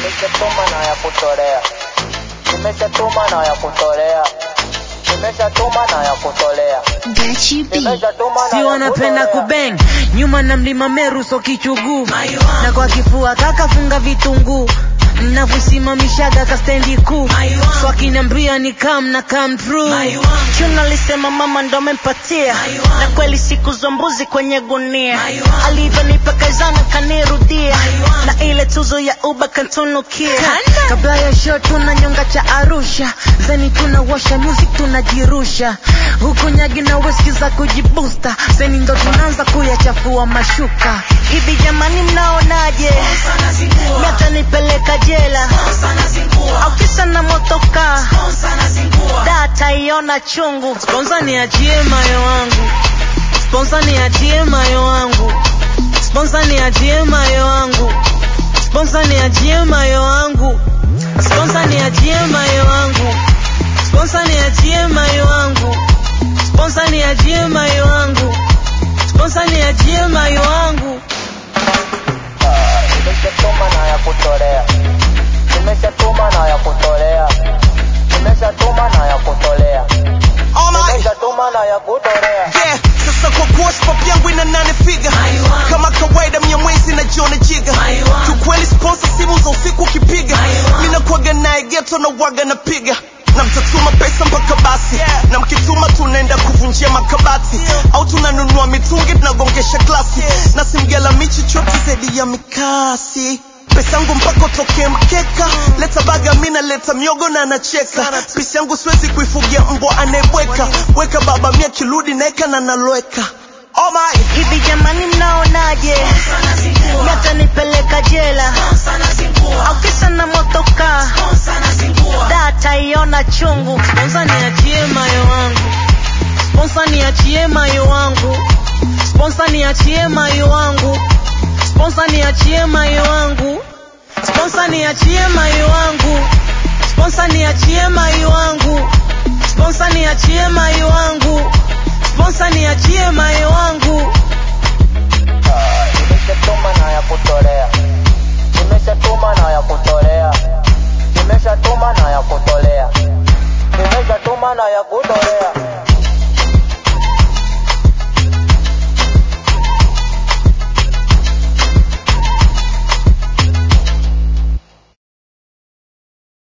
Nimeshatuma na ya kutolea. Nimeshatuma na ya kutolea. Nimeshatuma na ya kutolea. Gachi B. Nimeshatuma na si ya wanapenda kutolea. kubeng nyuma na mlima meru so kichuguu na kwa kifua kakafunga vitunguu navyosimamishaga kastendi kuu so akiniambia ni kam na kam through Chuna alisema mama ndo amempatia na kweli siku za mbuzi kwenye gunia alivyonipa kazana kanirudia na ile tuzo ya uba kantunukia kabla ya show tuna nyonga cha arusha zeni tunawasha music tunajirusha huku nyagi na weski za kujibusta zeni ndo tunaanza kuyachafua mashuka hivi jamani mnaonaje miata nipeleka jela au kisa na motoka data iona chungu Sponsor niachie mayo wangu Sponsor niachie mayo wangu Sponsor niachie mayo wangu Sponsor niachie mayo wangu Sponsor niachie mayo wangu Sponsor niachie mayo wangu Sponsor niachie mayo wangu Sponsor niachie mayo wangu Nimeshatuma na ya kutolea. Nimeshatuma na ya kutolea. Nimeshatuma na ya kutolea. Nimeshatuma na ya kutolea. yeah. Sasa kwa kuwa spop yangu ina nane figa kama kawaida mia mwezi na jiona jiga kiukweli sponsor simu za usiku ukipiga mina kuaga naye geto na waga napiga na mtatuma pesa mpaka basi na mkituma tunaenda kuvunjia makabati au tunanunua mitungi tunagongesha glasi na simgela michi chote zaidi ya mikasi pesa yangu mpaka utokee mkeka leta baga mina leta miogo na anacheka pisi yangu siwezi kuifugia mbwa anayebweka weka baba mia kirudi naeka na naloweka oh my hivi jamani mnaonaje miata nipeleka jela au kisa na motoka data iona chungu Sponsor niachie mayo wangu Sponsor niachie mayo wangu Sponsor niachie mayo wangu Sponsor niachie mayo wangu Sponsor niachie mayo wangu Sponsor niachie mayo wangu Sponsor niachie mayo wangu Sponsor niachie mayo wangu Nimeshatuma na ya kutolea. Nimeshatuma na ya kutolea. Nimeshatuma na ya kutolea. Nimeshatuma na ya kutolea.